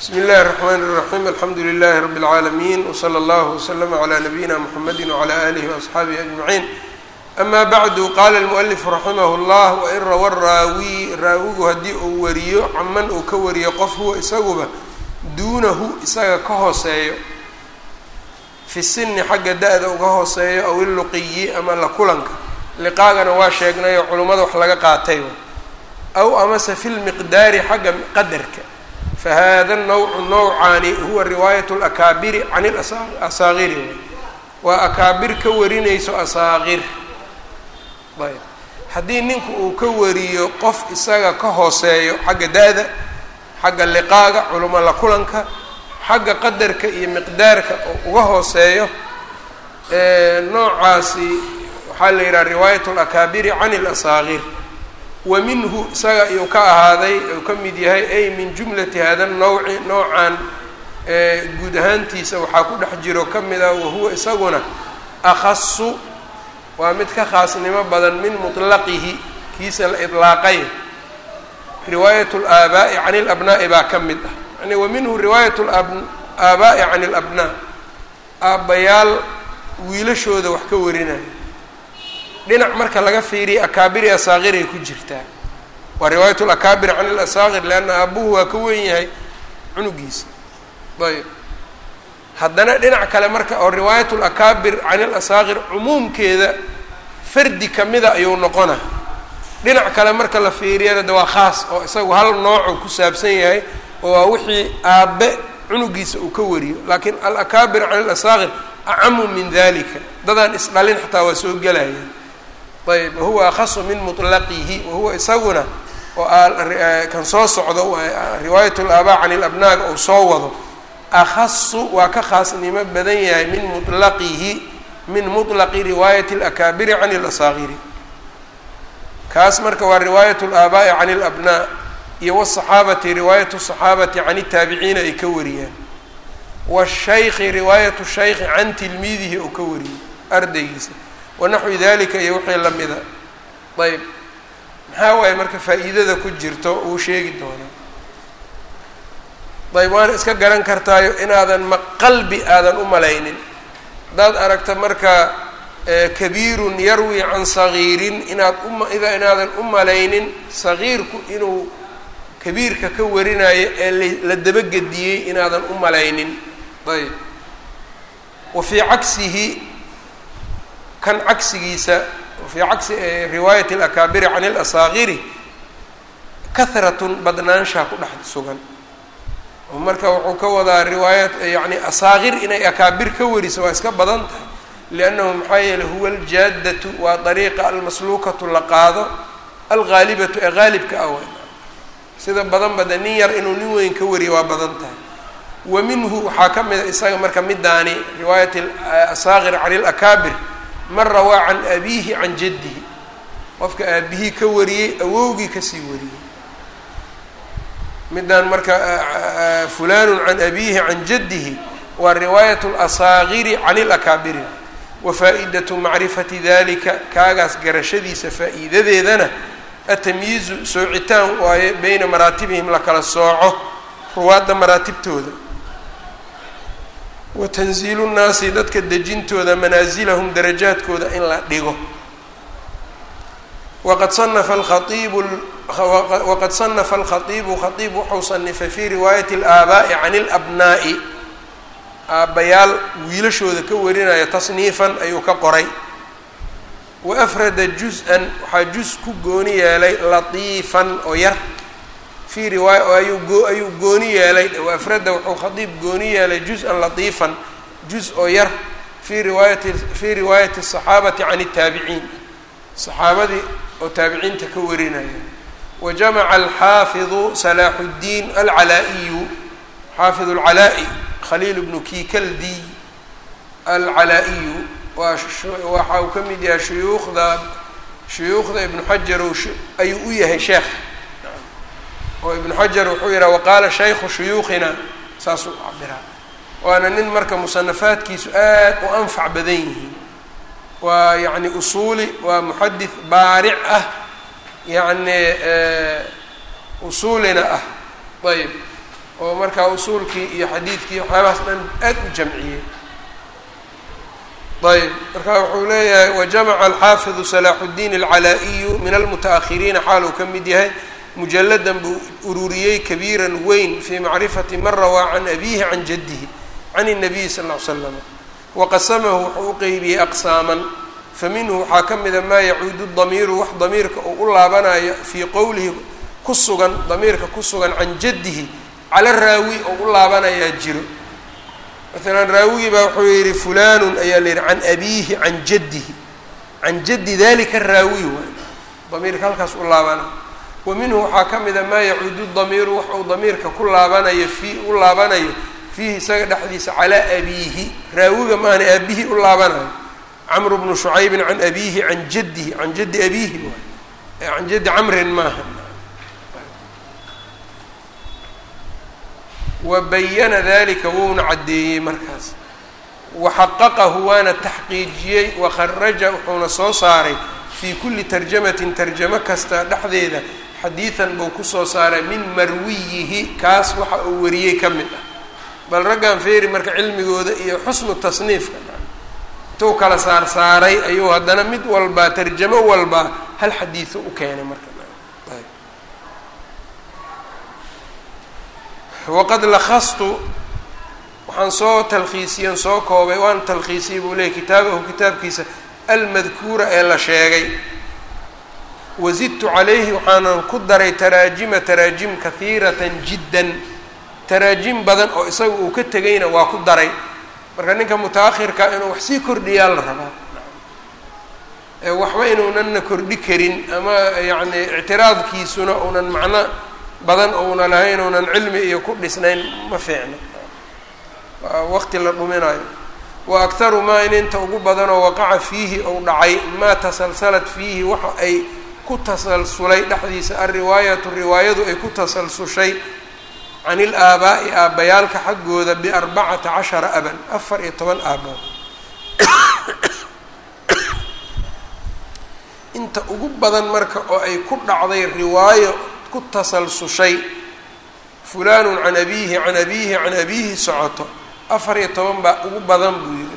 bsmi اllahi الرحmn الرaxيm alxamdu لlh rb العaalamiin wslى اllah وslm عlى nabiyina mxamedi وعlى alih وaصxaabihi أجmaعiin ama bacdu qala الmuؤlif raximah اllah wain rawa raawi raawigu haddii uu wariyo caman uu ka wariyo qof huwa isaguba duunahu isaga ka hooseeyo fi sini xagga da-da uga hooseeyo aw iluqiyi ama la kulanka liqaagana waa sheegnayo culummada wax laga qaatay aw amase fi lmiqdaari xagga qadarka fahada nawcu nowcaani huwa riwaayat lakaabiri can ilasaaqiri waa akaabir ka warinayso asaaqir ayb haddii ninku uu ka wariyo qof isaga ka hooseeyo xagga da-da xagga liqaaga culimo la kulanka xagga qadarka iyo miqdaarka oo uga hooseeyo noocaasi waxaa la yidhaha riwaayat lakaabiri can ilasaaqir wa minhu isaga iyuu ka ahaaday uu ka mid yahay ay min jumlati hada nawci noocan guud ahaantiisa waxaa ku dhex jiro ka mid ah wahuwa isaguna akhasu waa mid ka khaasnimo badan min mutlaqihi kiisa la idlaaqay riwaayat laabaa'i can ilabnaa'i baa ka mid ah yani wa minhu riwaayat aabaa'i can ilabnaa aabbayaal wiilashooda wax ka warinaya dhinac marka laga fiiriya akaabiri asaaqiray ku jirtaa waa riwaayat lakaabir can ilasaaqir leanna aabuhu waa ka wen yahay cunugiisa ayb haddana dhinac kale marka oo riwaayat lakaabir can ilasaaqir cumuumkeeda fardi kamida ayuu noqona dhinac kale marka la fiiriyana de waa khaas oo isagu hal noocu ku saabsan yahay oo waa wixii aabe cunugiisa uu ka wariyo laakiin alakaabir can ilasaaqir acamu min dalika dadaan isdhalin xataa waa soo gelaya ayb wahuwa akhasu min mutlaqihi wahuwa isaguna oo kan soo socdo riwaayat laabaa can ilabnaaga uu soo wado akhasu waa ka khaasnimo badan yahay min mulaqihi min mutlaqi riwaayati alakaabiri can ilasaaqiri kaas marka waa riwaayat laabaa'i can ilabnaa iyo wsaxaabati riwaayat saxaabati can itaabiciina ay ka wariyaan washayki riwaayat shayki can tilmiidihi oo ka wariyay ardaygiisa wanaxwi dalika iyo wixii lamida ayb maxaa waaye marka faa-iidada ku jirto uu sheegi doono ayb waana iska garan kartaayo inaadan ma qalbi aadan u malaynin haddaad aragta marka kabiirun yarwi can sagiirin inaad uma ida inaadan u malaynin sagiirku inuu kabiirka ka warinayo ee la dabagediyey inaadan u malaynin ayb wa fii cagsihi kan cagsigiisa fii cagsi riwaayat alakaabiri can ilasaaqiri kahratun badnaanshaa ku dhex sugan oo marka wuxuu ka wadaa riwaayat yani asaaqir inay akaabir ka wariso waa iska badan tahay liannahu maxaa yeeley huwa aljaadatu waa dariiqa almasluukatu la qaado alghaalibatu ee haalibka ah wey sida badan bade nin yar inuu nin weyn ka wariyo waa badan tahay wa minhu waxaa ka mid a isaga marka midaani riwaayat asaaqir can ilakaabir man rawaa can abiihi can jaddihi qofka aabihii ka wariyey awowgii kasii wariyey midaan marka fulanu can abiihi can jaddihi waa riwaayat اlasaaqiri can ilakaabiri wa faa'iidatu macrifati dalika kaagaas garashadiisa faa'iidadeedana atamyiizu soocitaan waaye beyna maraatibihim la kala sooco ruwaadda maraatibtooda wa tanziilu nnaasi dadka dejintooda manaasilahum darajaadkooda in la dhigo waqad sanafa alkhaiibu waqad sanafa alkhaiibu khaiib wuxuu sanifay fii riwaayati alaabaa'i can ilabnaa'i aabbayaal wiilashooda ka warinaya tasniifan ayuu ka qoray wa afrada juz-an waxaa juz ku gooni yeelay latiifan oo yar fii riwaaya oo ayuu goo ayuu gooni yeelay wa afrada wuxuu khadiib gooni yeelay juz-an latiifan juz oo yar fii riwaayati fii riwaayati asaxaabati can اtaabiciin saxaabadii oo taabiciinta ka warinaya wa jamaca alxaafidu salaaxu اddiin alcalaa-iyu xaafid alcalaa-i khaliil bnu kikaldi alcalaa-iyu waa waxa uu ka mid yahay shuyuukhda shuyuukhda ibnu xajar ayuu u yahay sheekh oo ibnu xajar wuxuu yidhaha waqaala shaykhu shuyuukhina saasuu cabiraa waana nin marka musanafaadkiisu aad u anfac badan yihiin waa yacni usuuli waa muxadis baaric ah yacni usuulina ah ayb oo markaa usuulkii iyo xadiidkii waxyaabahaas dhan aad u jamciyey ayb marka wuxuu leeyahay wajamaca alxaafidu salaaxu اddiin alcalaa-iyu min almuta-ahiriina xaal uu ka mid yahay mujalladan buu ururiyey kabiiran weyn fii macrifati man rawaa can abiihi can jaddihi can الnabiyi sal ll ly slam waqasamahu wuxuu u qeybiyey aqsaaman faminhu waxaa ka mida maa yacuudu damiiru wax damiirka uu u laabanayo fii qowlihi ku sugan damiirka ku sugan can jaddihi cala raawi oo u laabanayaa jiro maalan raawigii baa wuxuu yihi fulanun ayaa la yihi can abiihi can jaddihi can jaddi dalika raawi waay damiirka halkaas u laabana wa minhu waxaa ka mida maa yacuudu damiiru wax uu damiirka ku laabanayo fii u laabanayo fiihi isaga dhexdiisa calaa abiihi raawiga maahana aabihii u laabanayo camru bnu shucaybin can abiihi can jaddihi can jaddi abiihi waay can jaddi camrin maaha wa bayana dalika wuuna caddeeyey markaas waxaqaqahu waana taxqiijiyey wakharaja wuxuuna soo saaray fii kulli tarjamatin tarjamo kasta dhexdeeda xadiidan buu kusoo saaray min marwiyihi kaas waxa uu wariyey ka mid ah bal raggan feeri marka cilmigooda iyo xusnu tasniifka intuu kala saar saaray ayuu haddana mid walbaa tarjamo walbaa hal xadiido u keenay marka waqad lakastu waxaan soo talkhiisiyen soo koobay waan talkhiisiyey buu leeyay kitaabahu kitaabkiisa almadkuura ee la sheegay wazidtu calayhi waxaanan ku daray taraajima taraajim kahiiratan jiddan taraajim badan oo isaga uu ka tegayna waa ku daray marka ninka muta-akhirka inuu wax sii kordhiyaa la rabaa waxba inuunanna kordhi karin ama yacni ictiraadkiisuna uunan macno badan ouna lahayn ounan cilmi iyo ku dhisnayn ma fiicno waa waqti la dhuminayo wa akharu maa in inta ugu badanoo waqaca fiihi ou dhacay maa tasalsalat fiihi waxa ay ku tasalsulay dhexdiisa alriwaayatu riwaayadu ay ku tasalsushay can il aabaa'i aabbayaalka xaggooda biarbacata cashara aban afar iyo toban aabood inta ugu badan marka oo ay ku dhacday riwaayo ku tasalsushay fulanun can abiihi can abiihi can abiihi socoto afar iyo toban baa ugu badan buu yidhi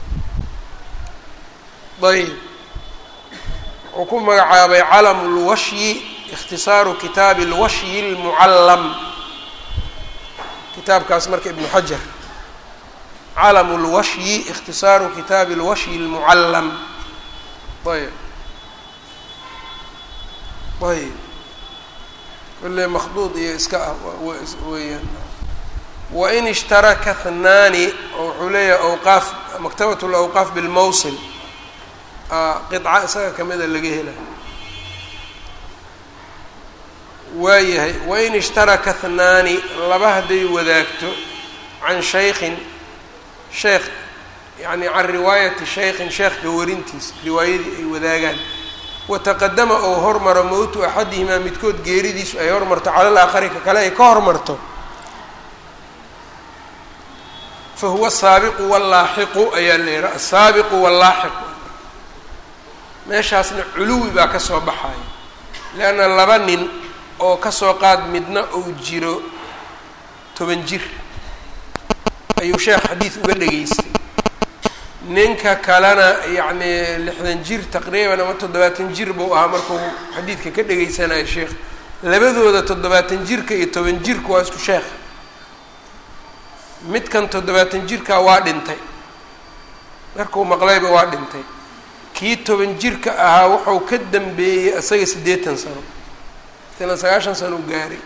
ayb wuxuu ku magacaabay calamu lwashyi ikhtisaaru kitaabi lwashyi lmucallam kitaabkaas marka ibnu xajar calamu lwashyi ikhtisaaru kitaabi lwashyi lmucallam ayb ayb kule makduud iyo iska ah weeyaan wain ishtaraka hnaani oo wuxuu leeyahay awqaaf maktabat lawqaaf bilmawsil qica isaga kamida laga hela waayahay wain ishtaraka hnaani laba hadday wadaagto can shaykhin sheekh yani can riwaayati shaykhin sheekhka warintiisa riwaayadii ay wadaagaan wataqadama ou hormaro mowtu axadihimaa midkood geeridiisu ay hormarto cala laakhari ka kale ay ka hormarto fa huwa asaabiqu wallaaxiqu ayaa la yihaha asaabiqu wallaaxiqu meeshaasna culuwi baa ka soo baxaya leanna laba nin oo kasoo qaad midna uu jiro toban jir ayuu sheekh xadiid uga dhegaystay ninka kalena yacni lixdan jir taqriiban ama toddobaatan jir buu ahaa markuu xadiidka ka dhegaysanayo sheekh labadooda toddobaatan jirka iyo toban jirka waa isku sheekh midkan toddobaatan jirka waa dhintay markuu maqlayba waa dhintay kii toban jirka ahaa wuxuu ka dambeeyey isaga siddeetan sano matalan sagaashan sano u gaaray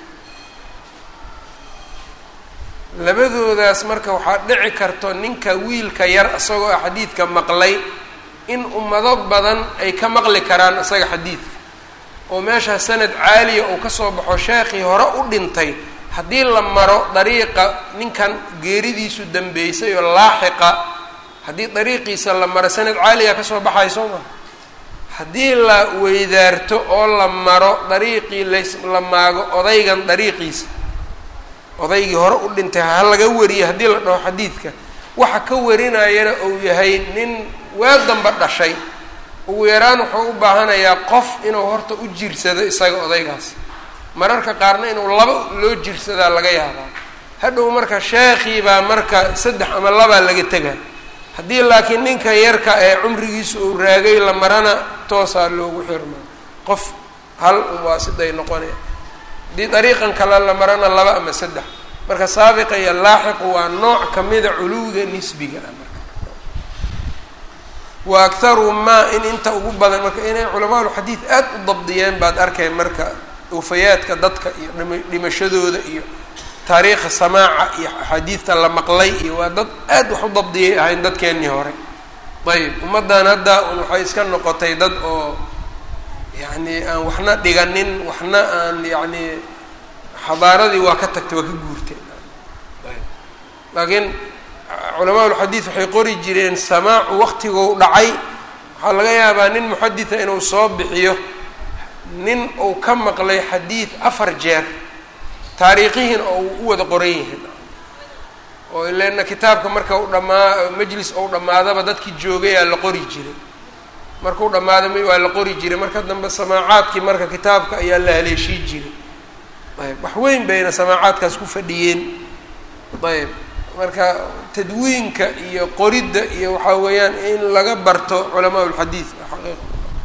labadoodaas marka waxaa dhici karto ninka wiilka yar isagoo ah xadiidka maqlay in ummado badan ay ka maqli karaan isaga xadiidka oo meeshaa sanad caaliya uu kasoo baxo sheekhii hore u dhintay haddii la maro dariiqa ninkan geeridiisu dambeysay oo laaxiqa haddii dariiqiisa la maro sanad caaliya kasoo baxay soo maa haddii la weydaarto oo la maro dariiqii las la maago odaygan dariiqiisa odaygii hore u dhintay ha laga wariyo haddii la dhaho xadiidka waxa ka warinayana uu yahay nin waa damba dhashay ugu yaraan wuxuu u baahanayaa qof inuu horta u jirsado isaga odaygaas mararka qaarna inuu laba loo jirsadaa laga yaabaa hadhow marka sheekhii baa marka saddex ama labaa laga tegaa haddii laakiin ninka yarka ee cumrigiisa uu raagay la marana toosaa loogu xirmaa qof hal un waa siday noqonaya haddii dariiqan kale la marana laba ama saddex marka saabiqa iyo laaxiqu waa nooc kamida culuwiga nisbiga ah marka wa akharu maa in inta ugu badan marka inay culamaaulxadiid aada u dabdiyeen baad arkay marka wafayaadka dadka iyo dhima dhimashadooda iyo taariikha samaaca iyo axaadiidta la maqlay iyo waa dad aad wax u dabdiyay ahayn dadkeennii hore ayb ummaddan hadda un waxay iska noqotay dad oo yacni aan waxna dhiganin waxna aan yacni xadaaradii waa ka tagtay waa ka guurtay laakiin culamaa ulxadiid waxay qori jireen samaacu waqtigou dhacay waxaa laga yaabaa nin muxadida inuu soo bixiyo nin uu ka maqlay xadiid afar jeer taariikhihiina oo u wada qoran yihiin oo ileena kitaabka marka u dhamaa majlis ou dhammaadaba dadkii joogayaa la qori jiray markuu dhammaada m waa la qori jiray marka dambe samaacaadkii marka kitaabka ayaa la haleeshii jiray ayb wax weyn bayna samaacaadkaas ku fadhiyeen ayb marka tadwiinka iyo qoridda iyo waxaa weeyaan in laga barto culamaa ulxadiid xaqiiqa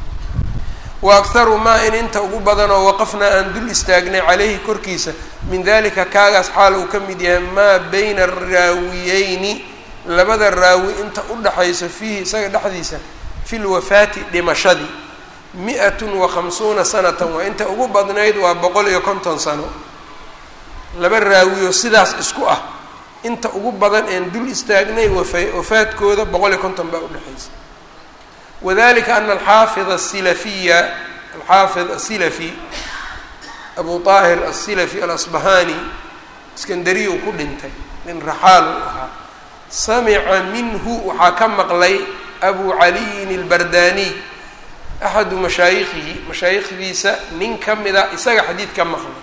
wa akharu maa in inta ugu badanoo waqafnaa aan dul istaagnay caleyhi korkiisa min dalika kaagaas xaal uu ka mid yahay maa bayna araawiyeyni labada raawi inta u dhaxayso fiihi isaga dhexdiisa fi lwafaati dhimashadii mi-atun wa khamsuuna sanatan waa inta ugu badnayd waa boqol iyo konton sano laba raawiyo sidaas isku ah inta ugu badan een dul istaagnay wafa wafaadkooda boqol iyo konton baa udhexaysa wadalika ana alxaafid asilafiya alxaafid asilafi abu طaahir asilafi alasbahani iskandariya uu ku dhintay nin raxaal uu ahaa samica minhu waxaa ka maqlay abu caliyin اlbardaniy axadu mashaayikhihi mashaayikhdiisa nin ka mida isaga xadiid ka maqlay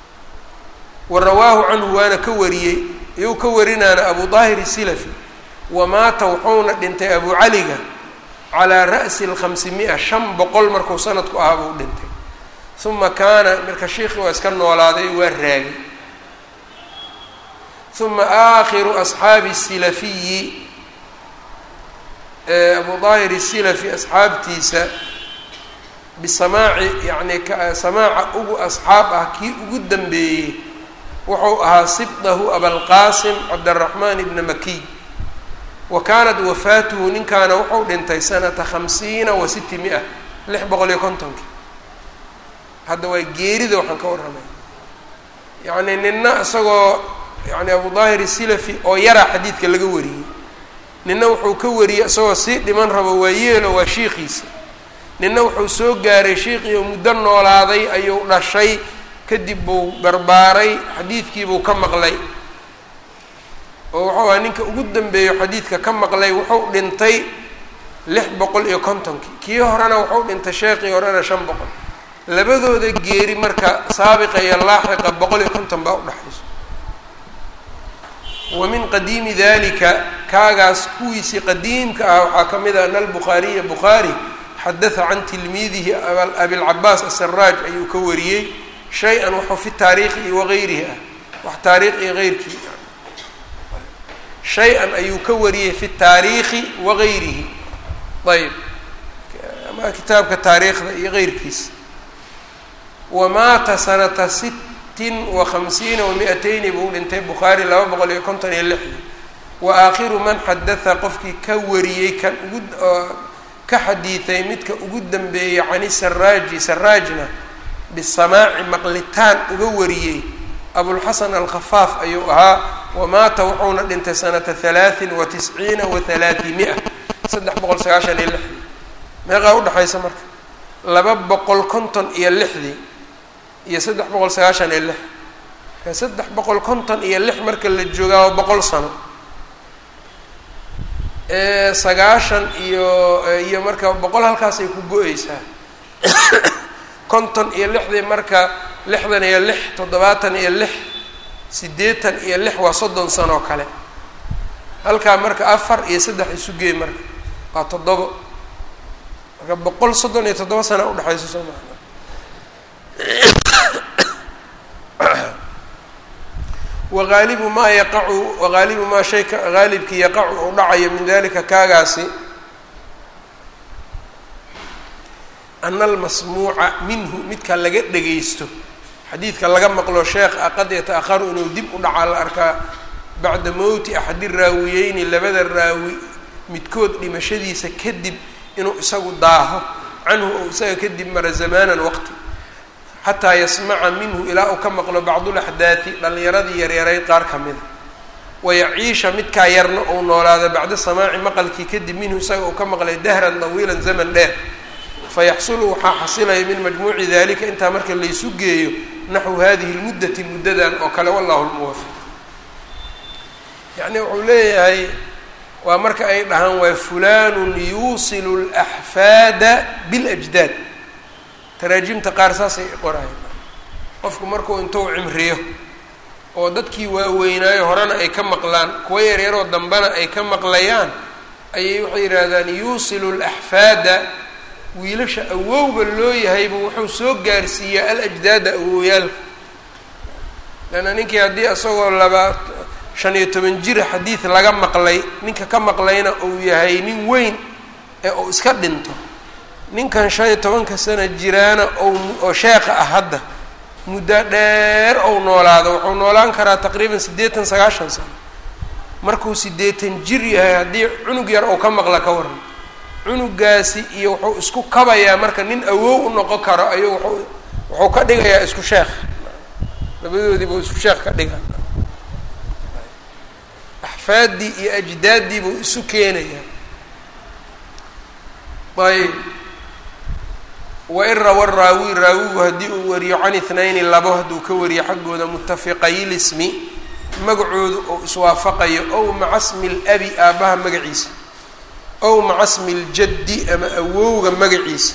wa rawaahu canhu waana ka wariyey iyou ka warinaana abu daahir isilafi wamaata wuxuuna dhintay abu caliga calaa ra'si lkhamsi mia shan boqol markuu sanadku ahaa buu dhintay uma kaana marka sheikhi waa iska noolaaday waa raagay uma aakhiru asxaabi silafiyi abu daahir isilafi asxaabtiisa bisamaaci yacni samaaca ugu asxaab ah kii ugu dambeeyey wuxuu ahaa sibdahu abalqaasim cabdiraxmaan ibna makiy wa kaanat wafaatuhu ninkaana wuxuu dhintay sanata khamsiina wa siti mi-a lix boqol iyo kontonkii hadda waa geerida waxaan ka warramay yacni nina isagoo yani abu daahir isilafi oo yaraa xadiidka laga wariyey nina wuxuu ka wariyey isagoo sii dhiman rabo waa yeelo waa shiikiisa nina wuxuu soo gaaray shiikhii oo muddo noolaaday ayuu dhashay kadib buu barbaaray xadiidkiibuu ka maqlay oo wuxuu ahaa ninka ugu dambeeyo xadiidka ka maqlay wuxuu dhintay lix boqol iyo kontonkii kii horena wuxuu dhintay sheekii horena shan boqol labadooda geeri marka saabiqa iyo laaxiqa boqol iyo konton baa udhexayso wa min qadiimi dalika kaagaas kuwiisii qadiimka ah waxaa ka mid ah ana albukhaariya bukhaari xadaha can tilmiidihi abilcabaas asaraaj ayuu ka wariyey shay-an waxuu fi taariikhi wagayrihi ah wax taariikh iyo heyrkii shay-an ayuu ka wariyey fi taariikhi wagayrihi ayb ama kitaabka taariikhda iyo heyrkiisa wamaata sanata sittin wa khamsiina wa mi-ateyni buu dhintay bukhaari laba boqol iyo konton iyo lixdii wa aakhiru man xadatha qofkii ka wariyey kan ugu ka xadiiday midka ugu dambeeyey cani saraaji saraajna bisamaaci maqlitaan uga wariyey abulxasan alkhafaaf ayuu ahaa wamaata wuxuuna dhintay sanata halaatin wa tisciina wa halaati mi-a saddex boqol sagaashan iyo lixdii meeqaa udhexaysa marka laba boqol konton iyo lixdii iyo saddex boqol sagaashan iyo lix ka saddex boqol konton iyo lix marka la joogaa waa boqol sano sagaashan iyo iyo marka boqol halkaasay ku go-eysaa konton iyo lixdii marka lixdan iyo lix toddobaatan iyo lix siddeetan iyo lix waa soddon sanoo kale halkaa marka afar iyo saddex isu geey marka waa toddobo marka boqol soddon iyo toddoba sana udhexayso soo maa wagaalibu maa yaqacu wagaalibu maa shay haalibkii yaqacu uu dhacayo min dalika kaagaasi ana almasmuuca minhu midka laga dhegaysto xadiidka laga maqlo sheekh a qad yata-aharu inuu dib u dhacaa la arkaa bacda mowti axadi raawiyeyni labada raawi midkood dhimashadiisa kadib inuu isagu daaho canhu ou isaga kadib mara zamaanan waqti xataa yasmaca minhu ilaa uu ka maqlo bacdulaxdaati dhallinyaradii yaryarayd qaar ka mida wayaciisha midkaa yarna uu noolaada bacda samaaci maqalkii kadib minhu isaga uu ka maqlay dahran dawiilan zaman dheer fayaxsulu waxaa xasilaya min majmuuci dalika intaa marka laysu geeyo naxwu hadihi lmuddati muddadan oo kale wallahu lmuwafiq yacni wuxuu leeyahay waa marka ay dhahaan waa fulanun yuusilu laxfaada biاlajdaad taraajimta qaar saasay qoraayan qofku markuu intuu cimriyo oo dadkii waaweynaayo horena ay ka maqlaan kuwa yaryaroo dambena ay ka maqlayaan ayay waxay yidhaahdaan yuusilu laxfaada wiilasha awowga loo yahaybu wuxuu soo gaarsiiyaa alajdaada awowyaalka leanna ninkii haddii isagoo laba shan iyo toban jira xadiid laga maqlay ninka ka maqlayna uu yahay nin weyn ee uu iska dhinto ninkan shan iyo tobanka sana jiraana oo sheekha ah hadda muddo dheer ou noolaado wuxuu noolaan karaa taqriiban siddeetan sagaashan sano markuu siddeetan jir yahay haddii cunug yar ou ka maqla ka waran cunugaasi iyo wuxuu isku kabayaa marka nin awow u noqon karo ayuu wuxuu wuxuu ka dhigayaa isku sheekh labadoodii buu isku sheekh ka dhiga axfaaddii iyo ajdaaddii buu isu keenayaa ayb wain rawa raawi raawigu haddii uu wariyo can ithnayni labo hadduu ka wariyo xaggooda mutafiqaylismi magacoodu ou iswaafaqayo ow maca smi labi aabbaha magaciisa ow maca smi ljaddi ama awowga magaciisa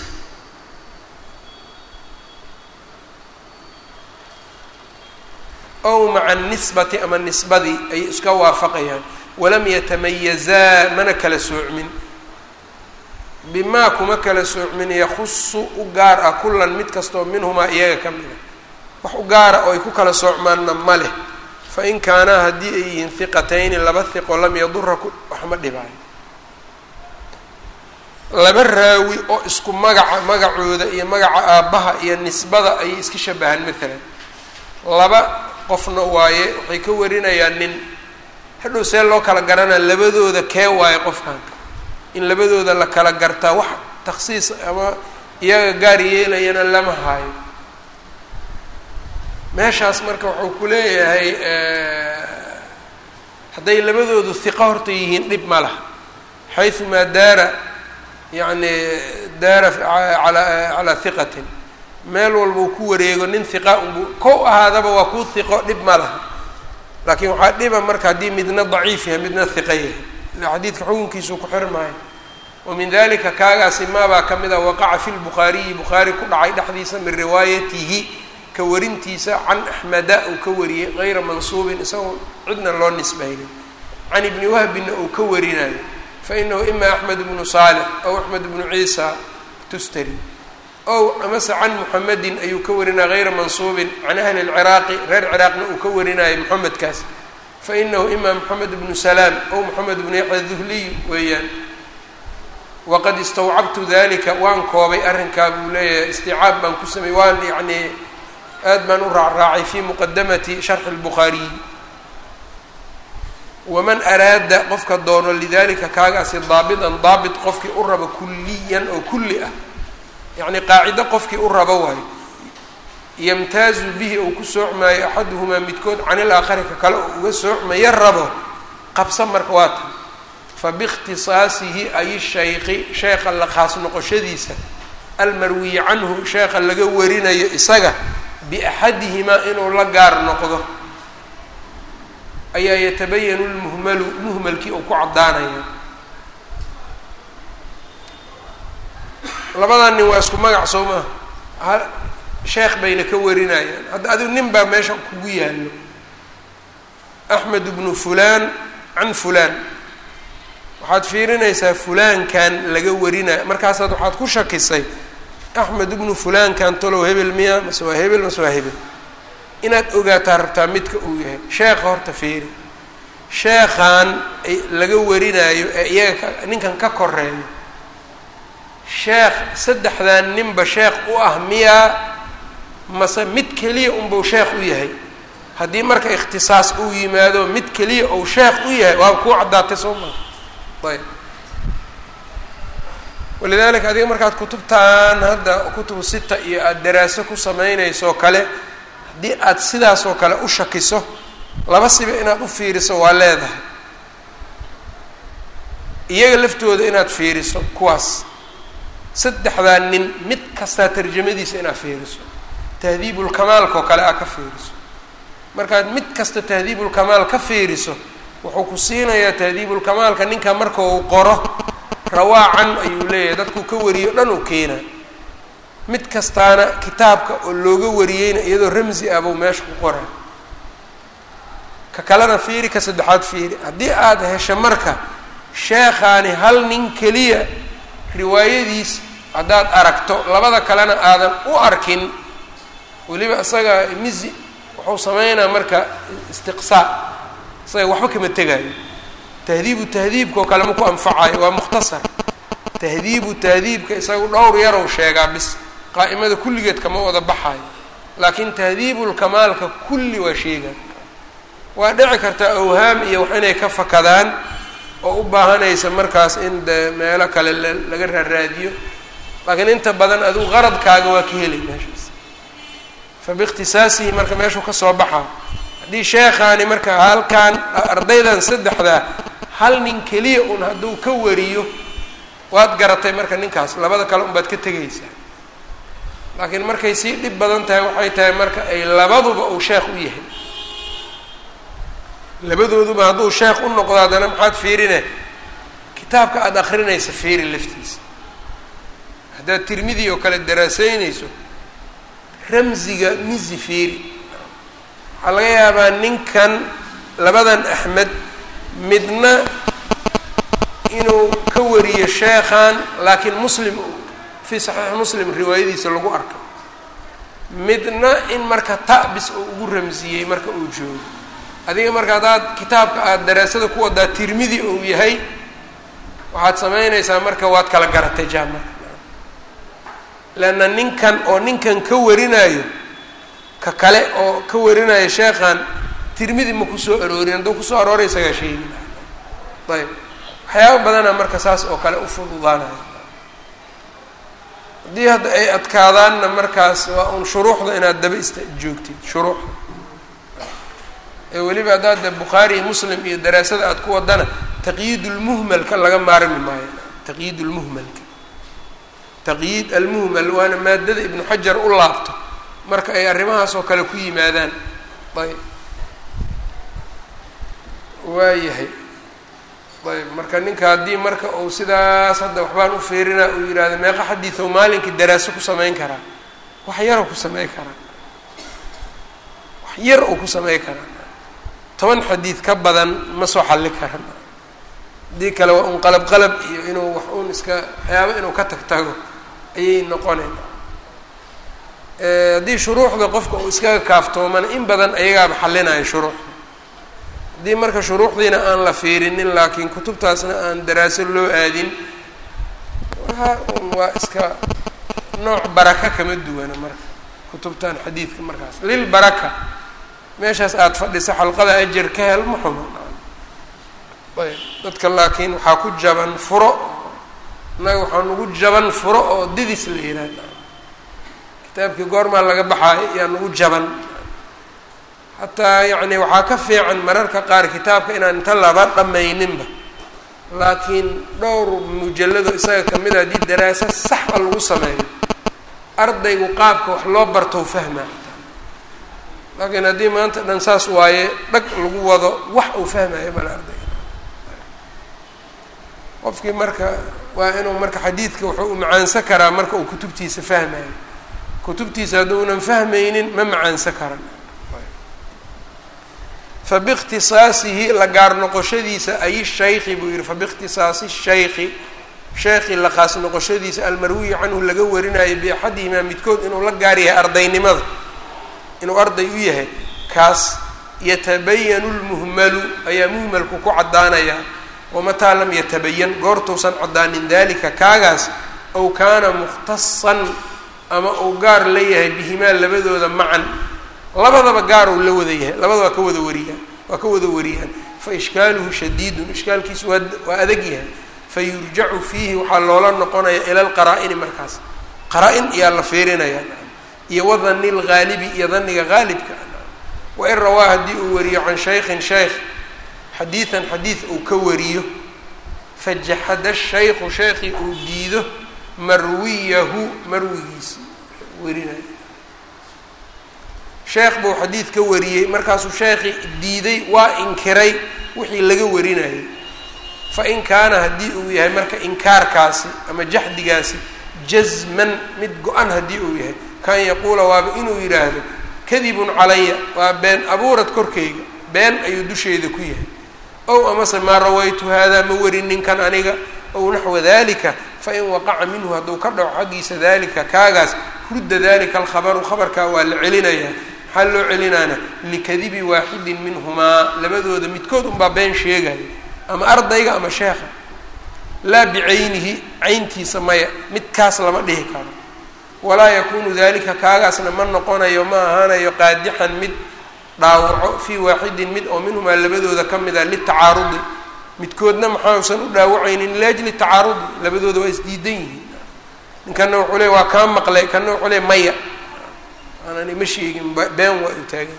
ow maca anisbati ama nisbadii ay iska waafaqayaan walam yatamayazaa mana kala soocmin bimaa kuma kala soocmin yakusu u gaar ah kullan mid kastaoo minhumaa iyaga ka mida wax u gaara oo ay ku kala soocmaanna ma leh fa in kaanaa haddii ay yihiin hiqatayni laba hiqo lam yadura waxma dhibaayo laba raawi oo isku magaca magacooda iyo magaca aabbaha iyo nisbada ayay iska shabahaan maalan laba qofna waaye waxay ka warinayaan nin hadhow see loo kala garanaa labadooda kee waaye qofkan in labadooda la kala gartaa wax takhsiis ama iyaga gaar yeelayana lama haayo meeshaas marka wuxuu ku leeyahay hadday labadoodu hiqo horta yihiin dhib ma laha xayumaa daara yacni daara alaa calaa hiqatin meel walbuu ku wareego nin hiqa unbu kow ahaadaba waa kuu hiqo dhib ma laha laakiin waxaa dhiba marka haddii midna daciif yahay midna hiqa yahay ila xadiidka xukunkiisuu ku xir maayo wa min dalika kaagaasi maabaa ka mid a waqaca fi lbukhaariyi bukhaari ku dhacay dhexdiisa min riwaayatihi ka warintiisa can axmeda uu ka wariyey gayra mansuubin isagoo cidna loo nisbaynin can ibni wahbina uu ka warinayo fainahu ima axmed bnu saalix aw axmed bnu ciisa tustari ow amase can muxamedin ayuu ka warinaya gayra mansuubin can ahli lciraaqi reer ciraaqna uu ka warinayo moxamedkaas fainahu ima moxamed bnu salaam ow moxamed bnu yaxya duhliy weeyaan waqad istawcabtu dalika waan koobay arrinkaa buu leeyahay isticaab baan ku sameeyey waan yacni aad baan u raacraacay fi muqadamati sharxi اlbukhaariyi waman araada qofka doono lidalika kaagaasi daabitan daabit qofkii u rabo kuliyan oo kulli ah yacni qaacido qofkii u rabo waayo yamtaazu bihi ou ku soocmaayo axaduhumaa midkood can ilaakhari ka kale oo uga soocmaya rabo qabsa marka waa tan fabiikhtisaasihi ay shaykhi sheekha la khaas noqoshadiisa almarwiyi canhu sheekha laga warinayo isaga biaxadihimaa inuu la gaar noqdo ayaa yatabayanu lmuhmalu muhmalkii uu ku caddaanaya labadan nin waa isku magac soo maa ha sheekh bayna ka warinayaan hadda adigu nin baa meesha kugu yaallo axmed bnu fulaan can fulaan waxaad fiirinaysaa fulaankan laga warinayo markaasaad waxaad ku shakisay axmed ibnu fulaankan talow hebel miya mase waa hebel mase waa hebel inaad ogaataa rabtaa midka uu yahay sheekha horta fiiri sheekhan laga warinayo ee iyaga ninkan ka koreeyo sheekh saddexdan ninba sheekh u ah miyaa mase mid keliya unbuu sheekh u yahay haddii marka ikhtisaas uu yimaado mid keliya ou sheekh u yahay waa kuu caddaatay soo maa ayb walidaalika adiga markaad kutubtan hadda kutubu sita iyo aada daraaso ku sameynayso kale haddii aad sidaasoo kale u shakiso laba siba inaad u fiiriso waa leedahay iyaga laftooda inaad fiiriso kuwaas saddexdaa nin mid kastaa tarjamadiisa inaad fiiriso tahdiibulkamaalka oo kale aad ka fiiriso markaad mid kasta tahdiibulkamaal ka fiiriso wuxuu ku siinayaa tahdiibulkamaalka ninka marka uu qoro rawaacan ayuu leeyahay dadkuu ka wariyo dhan uu keenaa mid kastaana kitaabka oo looga wariyeyna iyadoo ramsi ah buu meesha ku qoraa ka kalena fiiri ka saddexaad fiiri haddii aada hesho marka sheekhaani hal nin keliya riwaayadiis haddaad aragto labada kalena aadan u arkin weliba isaga misi wuxuu sameynaa marka istiqsaa isaga waxba kama tegaayo tahdiibu tahdiibka oo kale ma ku anfacayo waa mukhtasar tahdiibu tahdiibka isagu dhowr yarow sheegaa bis qaa'imada kulligeed kama wada baxayo laakiin tahdiibulkamaalka kulli waa sheegaa waa dhici kartaa awhaam iyo wax inay ka fakadaan oo u baahanaysa markaas in de meelo kale laga raaraadiyo laakiin inta badan adigu qaradkaaga waa ka helay meeshaas fa biikhtisaasihi marka meeshuu ka soo baxaa haddii sheekhaani marka halkan ardaydan saddexdaa hal nin keliya un hadduu ka wariyo waad garatay marka ninkaas labada kale unbaad ka tegaysaa laakiin markay sii dhib badan tahay waxay tahay marka ay labaduba uu sheekh u yahay labadooduba hadduu sheekh u noqdo haddana maxaad fiirine kitaabka aada akrinaysa fiiri laftiisa haddaad tirmidi oo kale daraaseynayso ramsiga misi fiiri waxaa laga yaabaa ninkan labadan axmed midna inuu ka wariyo sheekhan laakiin muslim fii saxiix muslim riwaayadiisa lagu arka midna in marka ta'bis uu ugu ramsiyey marka uu joogo adiga marka haddaad kitaabka aada daraasada ku wadaa tirmidi uu yahay waxaad samaynaysaa marka waad kala garatay jaamarka leanna ninkan oo ninkan ka warinayo ka kale oo ka warinayo sheekhan tirmidi ma kusoo aroorin hadduu kusoo arooray isagaa sheegi laha ayb waxyaaba badana marka saas oo kale u fududaanayo haddii hadda ay adkaadaanna markaas waa un shuruuxda inaad daba ista joogtid shuruuxda ee weliba haddaad de bukhaari iyo muslim iyo daraasada aada ku wadana taqyiid ulmuhmalka laga maarmi maayo taqyiid ulmuhmalka taqyiid almuhmal waana maadada ibnu xajar u laabto marka ay arrimahaas oo kale ku yimaadaan ayb waayahay ayb marka ninka haddii marka uu sidaas hadda waxbaan u fiirina uu yidhahdo meeqa xadiido maalinkii daraaso ku samayn karaa wax yaroo ku samey karaa wax yar oo ku samey karaa toban xadiid ka badan ma soo xalli karan haddii kale waa un qalab qalab iyo inuu wax un iska waxyaaba inuu ka tag tago ayay noqonayn haddii shuruuxda qofka uu iskaga kaaftoomana in badan ayagaaba xallinayo shuruuxda haddii marka shuruuxdiina aan la fiirinin laakiin kutubtaasna aan daraaso loo aadin waa un waa iska nooc baraka kama duwana marka kutubtan xadiidka markaas lil baraka meeshaas aada fadhiso xalqada ajar ka hel ma xumo ayb dadka laakiin waxaa ku jaban furo innaga waxaa nagu jaban furo oo didis la yihahda kitaabkii goormaa laga baxaayo yaa nagu jaban xataa yacni waxaa ka fiican mararka qaar kitaabka inaan inta laba dhamayninba laakiin dhowr mujallado isaga kamid a haddii daraaso sax a lagu sameeyo ardaygu qaabka wax loo bartou fahma laakiin haddii maanta dhan saas waaye dhag lagu wado wax uu fahmayo male ardayga qofkii marka waa inuu marka xadiidka wuxuu u macaansan karaa marka uu kutubtiisa fahmayo kutubtiisa hadduunan fahmaynin ma macaansan karan fabiikhtisaasihi la gaar noqoshadiisa ay shaykhi buu yihi fabiikhtisaasi shaykhi sheekhi la qaas noqoshadiisa almarwiyi canhu laga warinayo biaxadihimaa midkood inuu la gaar yahay ardaynimada inuu arday u yahay kaas yatabayanu lmuhmalu ayaa muhmalku ku caddaanaya wamataa lam yatabayan goortuusan caddaanin dalika kaagaas ow kaana mukhtasan ama uu gaar la yahay bihimaa labadooda macan labadaba gaar uu la wada yahay labada waa ka wada wariyaan waa ka wada wariyaan fa ishkaaluhu shadiidun ishkaalkiisu waa waa adag yahay fa yurjacu fiihi waxaa loola noqonaya ila lqaraa-ini markaas qaraa-in iyaa la fiirinaya iyo wadani lgaalibi iyo daniga gaalibka wain rawaa haddii uu wariyo can shaykhin shaykh xadiidan xadiid uu ka wariyo fajaxada shaykhu shaykhii uu diido marwiyahu marwigiisi warinaya sheekh buu xadiid ka wariyey markaasuu sheekhi diiday waa inkiray wixii laga warinayay fa in kaana haddii uu yahay marka inkaarkaasi ama jaxdigaasi jasman mid go-an haddii uu yahay kan yaquula waaba inuu yidhaahdo kadibun calaya waa been abuurad korkayga been ayuu dusheyda ku yahay ow amase maa rawaytu haadaa ma warin ninkan aniga ow naxwa dalika fain waqaca minhu hadduu ka dhaco xaggiisa dalika kaagaas rudda dalika alkhabaru khabarkaa waa la celinayaa maxaa loo celinaana likadibi waaxidin minhumaa labadooda midkood unbaa been sheegaya ama ardayga ama sheekha laa bicaynihi cayntiisa maya midkaas lama dhihi karo walaa yakunu dalika kaagaasna ma noqonayo ma ahaanayo qaadixan mid dhaawaco fii waaxidin mid oo minhumaa labadooda ka mid a litacaarudi midkoodna maxausan u dhaawacaynin liajli tacaarudi labadooda waa isdiidan yihiin ninkana wuxuu le waa kaa maqlay kana wuxuu le maya aanani ma sheegin been waa u taagan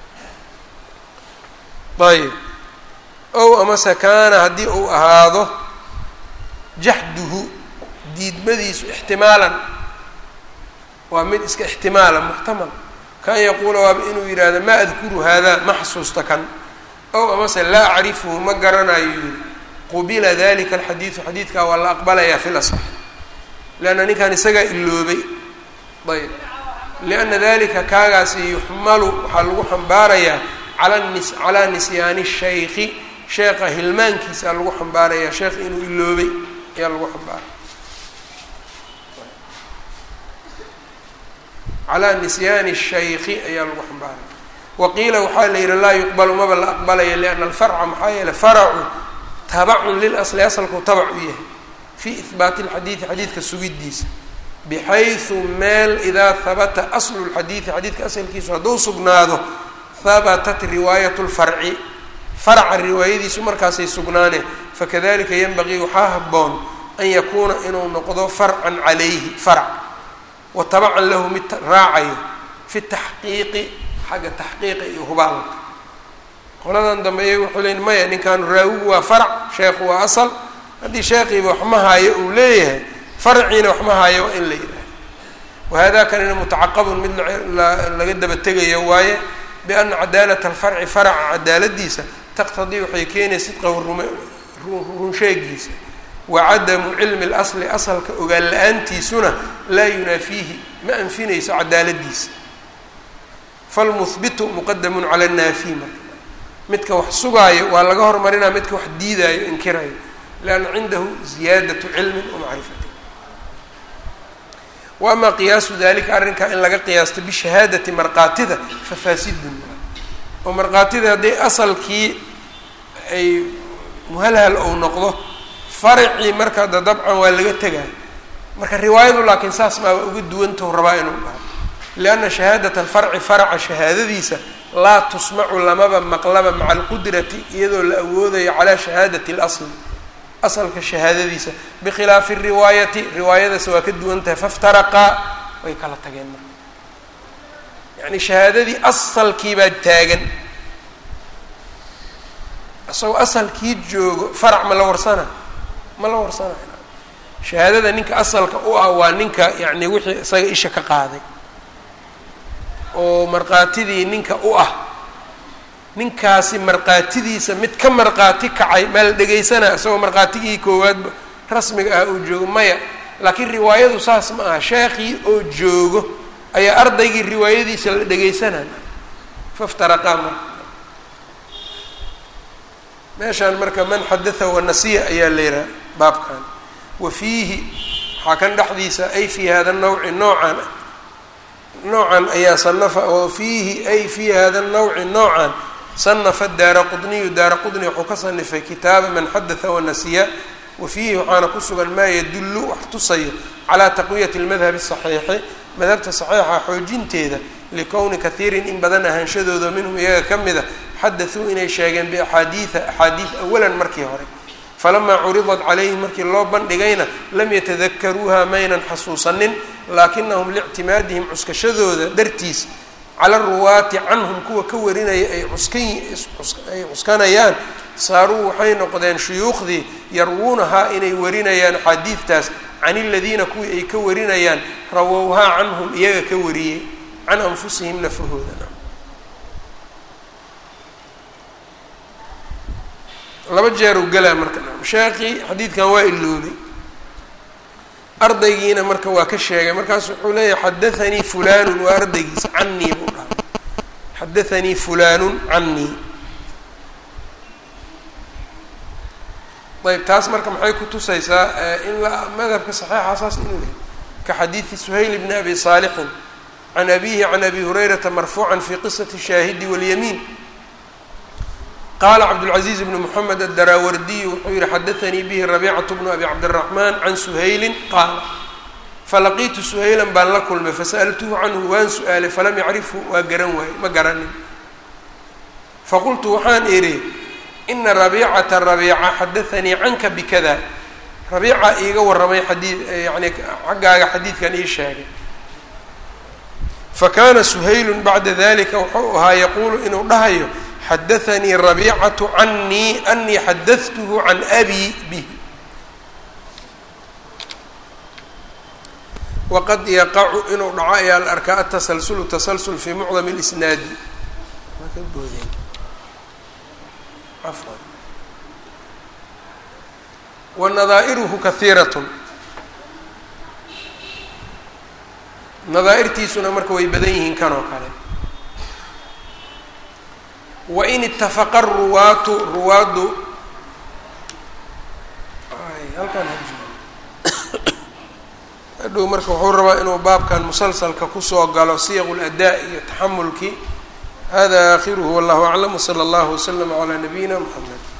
ayb ow amase kaana haddii uu ahaado jaxduhu diidmadiisu ixtimaalan waa mid iska ixtimaala muxtamal kan yaquula waaba inuu yidhaahdo maa adkuru haadaa ma xasuusta kan ow amase laa acrifuhu ma garanayo yiri qubila dalika alxadiidu xadiidkaa waa la aqbalayaa fi lasax leanna ninkan isagaa iloobay ayb lianna dalika kaagaasi yuxmalu waxaa lagu xambaarayaa ala nis calaa nisyaani shaykhi sheekha hilmaankiisa lagu xambaarayaa sheekh inuu iloobay ayaa lagu xambaaraya calaa nisyaani shaykhi ayaa lagu xambaaraya waqiila waxaa la yihi laa yuqbalu maba la aqbalaya lianna alfarca maxaa yeeley faracu tabacun lilasli asalku tabac u yahay fii ihbaati alxadiidi xadiidka sugidiisa bixaysu meel idaa habata aslu lxadiidi xadiidka asalkiisu hadduu sugnaado habatat riwaayat lfarci farca riwaayadiisu markaasay sugnaaneen fakadalika yanbagii waxaa haboon an yakuuna inuu noqdo farcan calayhi farc wa tabacan lahu mid raacayo fi taxqiiqi xagga taxqiiqa iyo hubaalka qoladan dambe iyaga wuxuu leyn maya ninkaanu raawigu waa farc sheekhu waa asal haddii sheekhiiba wax ma haayo uu leeyahay farciina wax ma haayo waa in la yidhaaha wahada kanina mutacaqabun mid laga daba tegayo waaye biana cadaalat alfarci faraca cadaaladiisa taqtadii waxay keenaya sidqahu runsheegiisa wa cadamu cilmi اlasli asalka ogaan la-aantiisuna laa yunaafiihi ma anfinayso cadaaladiisa falmuhbitu muqadamun cala annaafi marka midka wax sugaayo waa laga hormarinaa midka wax diidaayo inkirayo lianna cindahu ziyaadatu cilmin wamacrifati wa ama qiyaasu dalika arrinkaa in laga qiyaasto bishahaadati markaatida fafaasidun oo markaatida hadday asalkii ay muhalhal ou noqdo faracii marka da dabcan waa laga tegaa marka riwaayadu laakiin saas maa waa uga duwantahu rabaa inuu dhaho lianna shahaadat alfarci faraca shahaadadiisa laa tusmacu lamaba maqlaba maca alqudrati iyadoo la awoodayo calaa shahaadati اlasli asalka shahaadadiisa bikhilaafi riwaayati riwaayadaas waa ka duwan tahay faftaraqaa way kala tageen marka yacni shahaadadii asalkii baa taagan isagoo asalkii joogo farac ma la warsana ma la warsana shahaadada ninka asalka u ah waa ninka yacni wixii isaga isha ka qaaday oo markaatidii ninka u ah ninkaasi markaatidiisa mid ka markaati kacay maa la dhegaysanaa isagoo markhaatigii koowaadba rasmiga ah uu joogo maya laakiin riwaayadu saas ma aha sheekhii oo joogo ayaa ardaygii riwaayadiisa la dhegaysanaya faftaraqaa marka meeshaan marka man xadatha wanasiya ayaa la yihaha baabkan wa fiihi waxaa kan dhexdiisa ay fii hada nawci noocan ah noocan ayaa sanafa oo fiihi ay fii hada nawci noocan sanafa daara qudniyu daara qudni wuxuu ka sanifay kitaaba man xadatha wanasiya wa fiihi waxaana ku sugan maa yadullu wax tusayo calaa taqwiyati lmadhabi saxiixi madhabta saxiixa xoojinteeda likowni kathiirin in badan ahaanshadooda minhum iyaga ka mid a xadathuu inay sheegeen biaxaadiida axaadiid awalan markii hore falamaa curidat calayhim markii loo bandhigayna lam yatadakaruuha maynan xasuusanin laakinahum liictimaadihim cuskashadooda dartiis cala ruwaati canhum kuwa ka warinaya ay cuskanay cuskanayaan saaruu waxay noqdeen shuyuukhdii yarwuunahaa inay warinayaan axaadiidtaas can iladiina kuwii ay ka warinayaan rawowhaa canhum iyaga ka wariyey can anfusihim nafahooda laba jeer u gelaa marka sheekii xadiidkan waa iloobay ardaygiina marka waa ka sheegay markaas wuxuu leeyahay xadathanii fulanun waa ardaygiisa canii buu dhahay xadathanii fulanun canii ayb taas marka maxay ku tusaysaa in la madhabka saxiixa saas inuu yahay ka xadiidi suhayl bni abi saalixin can abihi can abi hurayrata marfuucan fi qisati shaahidi walyamiin qala cabdالcaزiiz bn mxamed aلdaraawardiy wuxuu yihi xadaanii bihi rabiicaة bnu abi cabdالraxman can suhayli qaala falaqiitu suhaylan baan la kulmay fasaأltuhu canhu waan su-aalay falam yacrifhu waa garan waayey ma garanin faqultu waxaan idhi ina rabiicata rabiica xadaanii canka bikada rabiica iiga waramay xadii yani xaggaaga xadiidkan ii sheegay fakana suhaylu bacda dalika wuxuu ahaa yaquulu inuu dhahayo xadaanii rabiicatu canii anii xadadtuhu can abi bih waqad yaqacu inuu dhaco ayaa la arkaa atasalsulu tasalsul fi mucdam اlisnaadi wanadaa'iruhu kahiirat nadaa'irtiisuna marka way badan yihiin kan oo kale wain itafaqa ruwaatu ruwaaddu halkaan hadhow marka wuxuu rabaa inuu baabkan musalsalka kusoo galo siyaqu ladaa iyo taxamulkii hada aakhiruhu wallahu aclam wsala allahu waslama calaa nabiyina mxamed